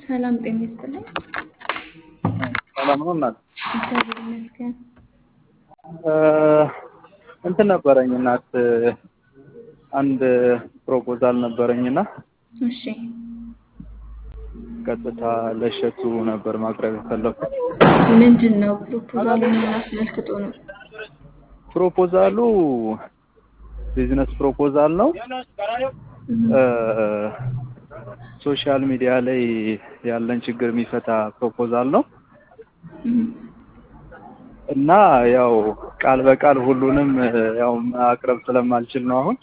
ሰላም ጤና ይስጥልኝ። ሰላም ነው እናት። እግዚአብሔር ይመስገን። እንትን ነበረኝ እናት አንድ ፕሮፖዛል ነበረኝና እሺ ቀጥታ ለእሸቱ ነበር ማቅረብ የፈለኩት። ምንድን ነው ፕሮፖዛሉ? ምን አስመልክቶ ነው? ፕሮፖዛሉ ቢዝነስ ፕሮፖዛል ነው። ሶሻል ሚዲያ ላይ ያለን ችግር የሚፈታ ፕሮፖዛል ነው እና ያው ቃል በቃል ሁሉንም ያው ማቅረብ ስለማልችል ነው አሁን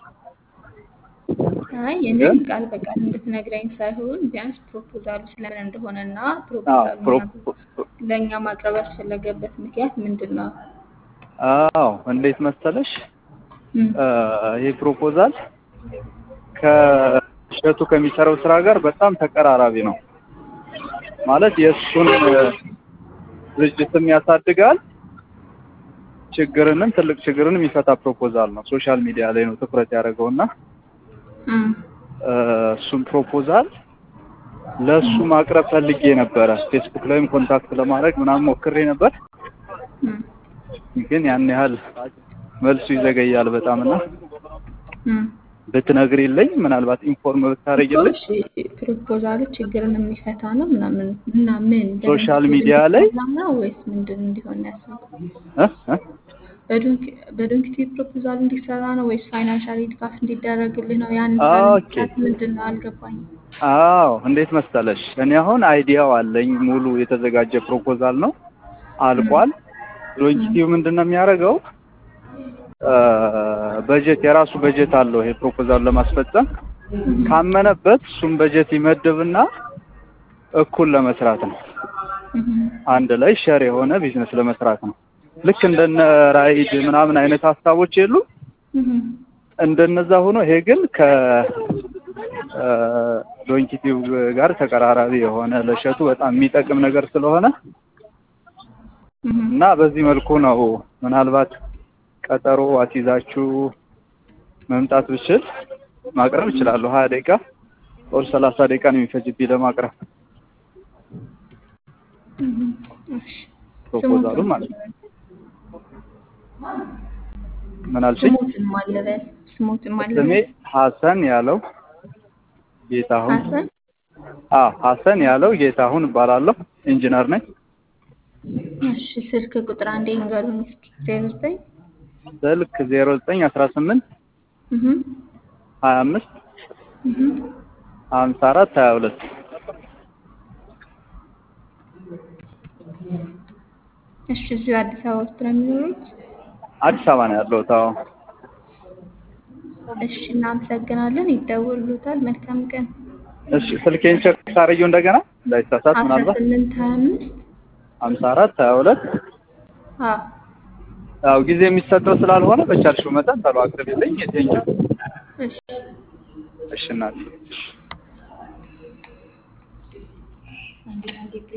አይ እኔም ቃል በቃል እንድትነግረኝ ሳይሆን ቢያንስ ፕሮፖዛሉ ስለምን እንደሆነ እና ፕሮፖዛሉ ለእኛ ማቅረብ ያስፈለገበት ምክንያት ምንድን ነው? አዎ እንዴት መሰለሽ ይህ ፕሮፖዛል ከእሸቱ ከሚሰራው ስራ ጋር በጣም ተቀራራቢ ነው። ማለት የእሱን ድርጅትም ያሳድጋል፣ ችግርንም ትልቅ ችግርንም የሚፈታ ፕሮፖዛል ነው። ሶሻል ሚዲያ ላይ ነው ትኩረት ያደረገው እና እሱን ፕሮፖዛል ለእሱ ማቅረብ ፈልጌ ነበረ። ፌስቡክ ላይም ኮንታክት ለማድረግ ምናምን ሞክሬ ነበር፣ ግን ያን ያህል መልሱ ይዘገያል በጣም እና ብትነግሪልኝ ምናልባት ኢንፎርም ብታደርጊልኝ። ፕሮፖዛሉ ችግርን የሚፈታ ነው ምናምን እና ምን ሶሻል ሚዲያ ላይ ነው ወይስ ምንድን እንዲሆን ያሰብኩት? እ በዶንኪቲ ፕሮፖዛል እንዲሰራ ነው ወይስ ፋይናንሻሊ ድጋፍ እንዲደረግልህ ነው? ያን ኦኬ። ምንድን ነው አልገባኝም። አዎ እንዴት መሰለሽ፣ እኔ አሁን አይዲያው አለኝ ሙሉ የተዘጋጀ ፕሮፖዛል ነው አልቋል። ዶንኪቲው ምንድን ነው የሚያደርገው? በጀት የራሱ በጀት አለው ይሄ ፕሮፖዛል ለማስፈጸም ካመነበት እሱም በጀት ይመድብና እኩል ለመስራት ነው። አንድ ላይ ሸር የሆነ ቢዝነስ ለመስራት ነው። ልክ እንደነ ራይድ ምናምን አይነት ሀሳቦች የሉ እንደነዛ ሆኖ ይሄ ግን ከዶንኪቲው ጋር ተቀራራቢ የሆነ ለእሸቱ በጣም የሚጠቅም ነገር ስለሆነ እና በዚህ መልኩ ነው ምናልባት ቀጠሮ አስይዛችሁ መምጣት ብችል ማቅረብ እችላለሁ። ሀያ ደቂቃ ኦር ሰላሳ ደቂቃ ነው የሚፈጅብኝ ለማቅረብ ፕሮፖዛሉ ማለት ነው። ምን አልሽኝ? ስሞትን ማለበል ስሞትን ስሜ ማለበል ሀሰን ያለው ጌታሁን። ሀሰን አዎ ሀሰን ያለው ጌታሁን እባላለሁ። ኢንጂነር ነኝ። እሺ ስልክ ቁጥር አንዴ ንገሩን እስኪ ዜሮ ዘጠኝ ስልክ ዜሮ ዘጠኝ አስራ ስምንት ሀያ አምስት ሀምሳ አራት ሀያ ሁለት እሺ እዚሁ አዲስ አበባ ውስጥ ነው የሚኖሩት? አዲስ አበባ ነው ያለሁት። አዎ እሺ እናመሰግናለን። ይደውሉታል። መልካም ቀን። እሺ ስልኬን ቼክ ታደርጊው እንደገና እንዳይሳሳት አስራ ምናልባት ስምንት ሀያ አምስት ሀምሳ አራት ሀያ ሁለት አዎ ያው ጊዜ የሚሰጠው ስላልሆነ በቻልሽው መጠን ቶሎ አቅርቢልኝ። ቴንኪው። እሺ እሺ እናቴ። አንዴ አንዴ